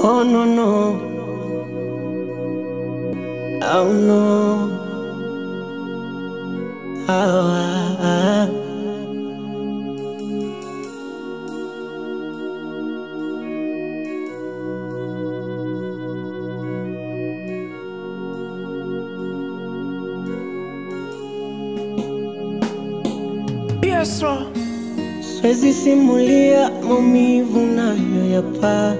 Oh no no. Oh no. Ah, ah, ah. Yes, sir. Siwezi simulia maumivu nayoyapata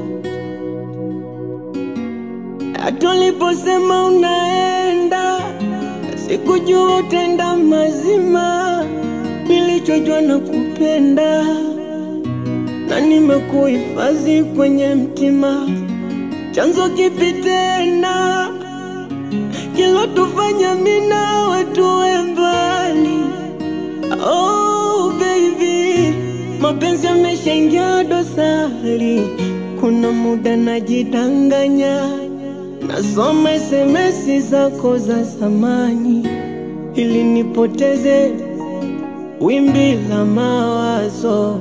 hata uliposema unaenda, sikujua utenda mazima. Nilichojua na kupenda na nimekuhifadhi kwenye mtima. Chanzo kipi tena kilotufanya mimi nawe tuwe mbali? Oh baby, mapenzi yameshaingia dosari. Kuna muda najidanganya, nasoma SMS zako za zamani ili nipoteze wimbi la mawazo.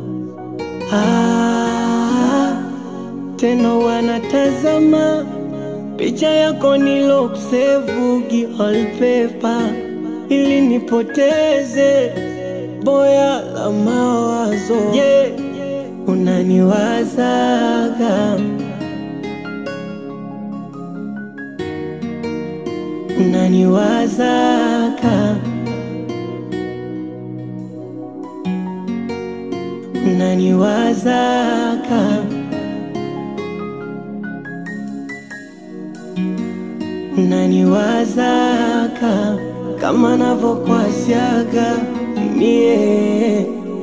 Ah, tena wanatazama picha yako nilokusevugi wallpaper ili nipoteze boya la mawazo. Je, unaniwazaga? Unaniwazaga? Unaniwazaga? Unaniwazaga kama navyokwasiaga mie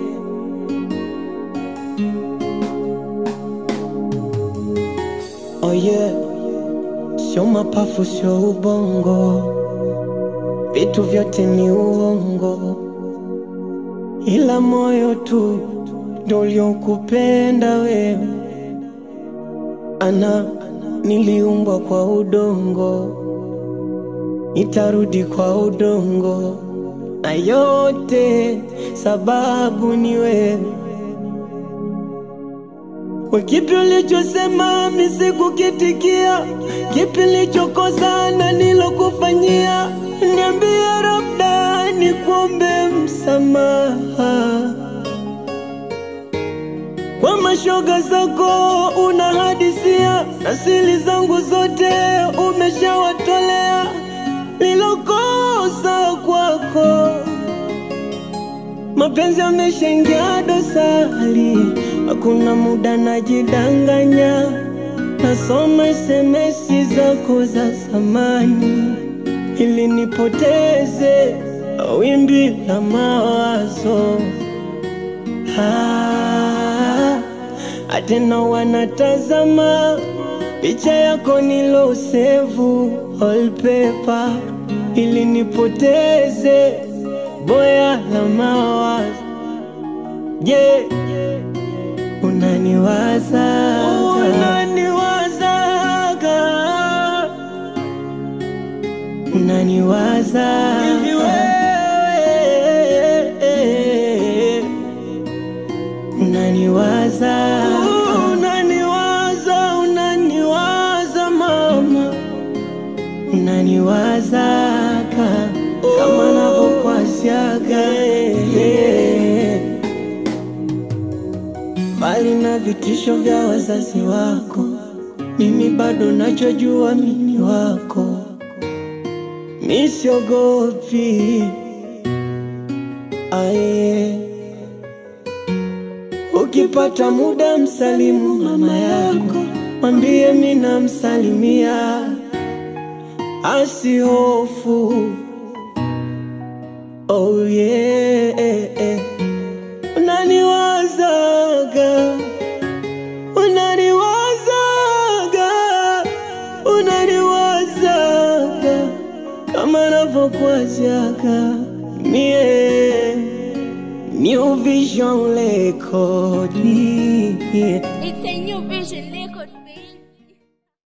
Oh yeah, sio mapafu, sio ubongo, vitu vyote ni uongo, ila moyo tu ndo uliokupenda wewe. Ana niliumbwa kwa udongo, nitarudi kwa udongo, na yote sababu ni wewe. Kwa kipi ulichosema mimi sikukitikia? Kipi nilichokosa na nilokufanyia? Niambie, labda nikuombe msamaha. Kwa mashoga zako unahadisia, na siri zangu zote umeshawatolea. Nilokosa kwako Mapenzi yameshaingia dosari, hakuna muda najidanganya, nasoma SMS zako za zamani ili nipoteze wimbi la mawazo. Ah, atena wanatazama picha yako nilosevu wallpaper ili nipoteze boya la mawazo. Je, unaniwaza? Unaniwazaga? Unaniwaza hivi wewe? Unaniwaza? Unaniwaza? Unaniwaza mama? Unaniwazaga kama navyokwasiaga yeah. Mbali na vitisho vya wazazi wako, mimi bado nachojua mimi wako, mi siogopi aye. Ukipata muda msalimu mama yako, mwambie mi namsalimia, asihofu Oh yeah, unaniwazaga, unaniwazaga, unaniwazaga kama navyokuwazaga mie. New Vision Record, yeah.